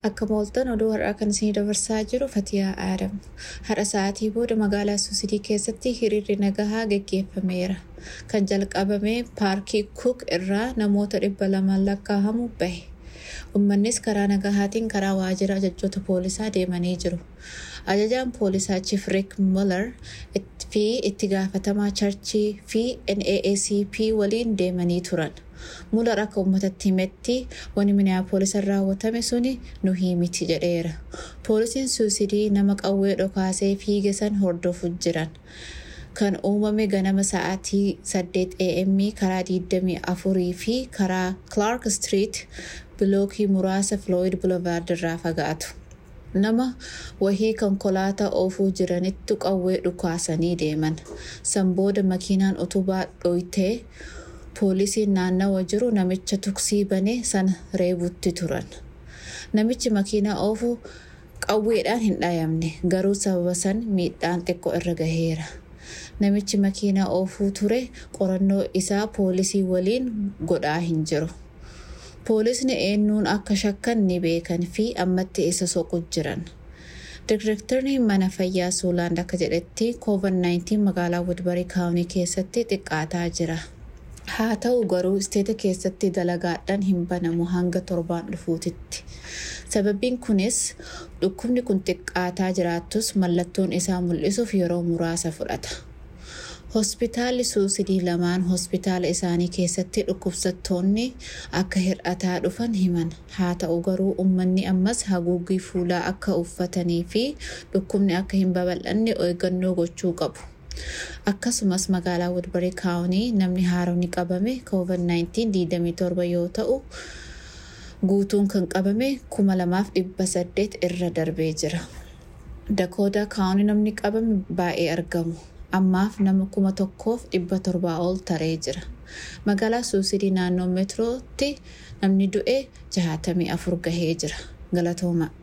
Akka mooltan oduu har'aa kan isinii dabarsaa jiru Fatiyaa Aadam. Har'a sa'aatii booda magaalaa Suusidii keessatti hiriirri nagahaa geggeeffameera. Kan jalqabame paarkii Cook irraa namoota dhibba lamaan lakkaa'amu bahe. Uummannis karaa nagahaatiin karaa waajjira ajajjoota poolisaa deemanii jiru. Ajajaan poolisaa Chief Rick Muller fi itti gaafatamaa charchii fi NAACP waliin deemanii turan. Muller akka uummatatti himetti wani miniyaapoolisan raawwatame suni nu himiti jedheera. Poolisiin suusidii nama qawwee dhokaasee fiige san hordofuuf jiran. Kan uumame ganama sa'aatii 8 am karaa 24 fi karaa Clark Street bilookii muraasa Floyd Boulevard irraa fagaatu. Nama wahii konkolaataa oofuu jiranittu qawwee dhukaasanii deeman. San booda makiinaan utubaa dhoytee poolisiin naannawa jiru namicha tuksii banee sana reebutti turan. Namichi makiinaa oofuu qawweedhaan hin dhayamne garuu sababa san miidhaan xiqqoo irra gaheera. Namichi makiinaa oofuu ture qorannoo isaa poolisii waliin godhaa hin jiru. Poolisni eenyuun akka shakkan ni beekan fi ammatti isa soqu jiran. Direktarri mana fayyaa Suulaan akka jedhetti COVID-19 magaalaa Woodbury kaawunii keessatti xiqqaataa jira. Haa ta'u garuu isteeta keessatti dalagaadhaan hin banamu hanga torbaan dhufuutitti. Sababiin kunis dhukkubni kun xiqqaataa jiraattus mallattoon isaa mul'isuuf yeroo muraasa fudhata. Hospitaalli suusidii lamaan hospitaala isaanii keessatti dhukkubsattoonni akka hir'ataa dhufan himan. Haa ta'u garuu uummanni ammas haguuggii fuulaa akka uffatanii fi dhukkubni akka hin babal'anne eeggannoo gochuu qabu. Akkasumas magaalaa Woodbury kaawunii namni haaromni qabame COVID-19 27 yoo ta'u guutuun kan qabame 2800 irra darbee jira. Dakoodaa kaawunii namni qabame baay'ee argamu. Ammaaf nama kuma tokkoof dhibba torbaa ol taree jira. Magaalaa Suusidii naannoo meetirootti namni du'e jahatamii afur gahee jira. Galatooma.